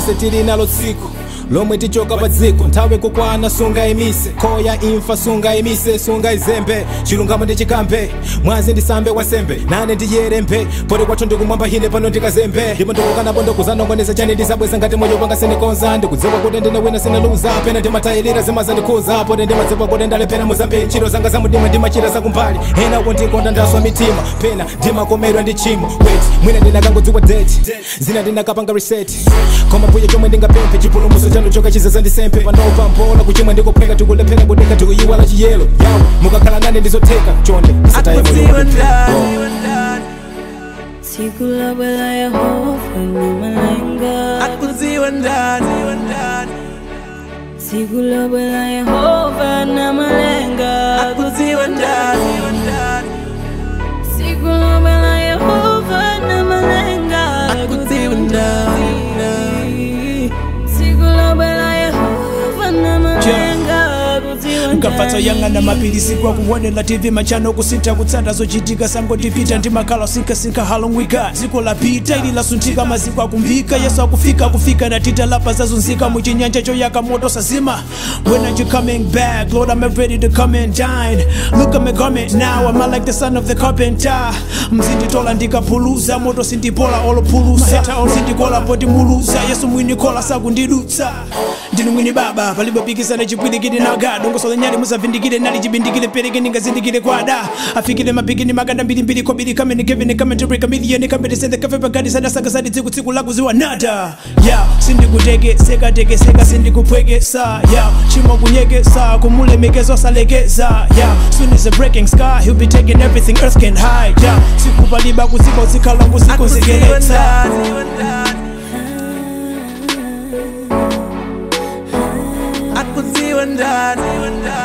tonse tili nalo tsiku lomwe tichoka pa dziko nthawi kukwana sunga imise khoya imfa sunga imise sunga izembe chilungamo ndi chikambe mwazi ndisambe wasembe nane ndiyerembe poti kwathu ndikumwamba hine pano ndikazembe ndipo ndikukanapo ndikuzanongoneza chani ndisabweza ngati moyo wanga sinikonza ndikudziwa kuti ndine wina sinaluza pena ndimatayilira zimazandikhuza poti ndimadziwa kuti ndalepera muzambiri ntchito zanga zamudima ndimachita zakumbali enawo ndikonda ndaswa mitima pena ndimakomerwa ndi chimo weti mwina ndinakangodziwa deti zina ndinakapanga reset koma mbuye chomwe ndingapemphe chipulumutso chanu choka chizaza ndisempe panopa mbola kuchimwa ndikupheka tikulephera kudeka tikuyiwala chiyelo yawo mukakhala nane ndizotheka chonde isataye moyo akudziwa wanga. ndani siku labwela yehova na malenga akudziwa ndani siku labwela yehova na malenga akudziwa ndani siku labwela yehova na malenga akudziwa ndani siku labwela yehova na malenga akudziwa nkapfatsa yang'ana mapilisi kwa kuonera tv machano kusintha kutsata zochitika sangotipita ndi makhala sinkasinka halongwika dziko lapita ili lasunthika maziko akumbika yesu akufika kufika na tita lapa zazunzika muchinyanja choyaka moto sazima when are you coming back lord i'm ready to come and dine look at my garment now i'm like the son of the carpenter mzinditola ndikaphuluza moto sindipola olopulusa mzindikola poti muluza yesu mwini kola sakundidutsa ndinu mwini baba palibe pikisana chipwirikiti naga dongosola nyali musavindikire nali chibindikire pereke ningazindikire kwada afikire mapikini maganda mbirimbiri kobiri kamene kevene kamentary kamiliyoni kambete sende kafe pagadi sadasakasadi tsiku tsiku lakuziwa nada ya sindikuteke sekatekeseka sindikupwekesa ya chimo kunyekesa kumulemekezo salekeza ya soon is a breaking sky he'll be taking everything earth can hide ya sikupaliba kuziba uzikhala akudziwa ngusikonsekeletsa ndani akudziwa ndani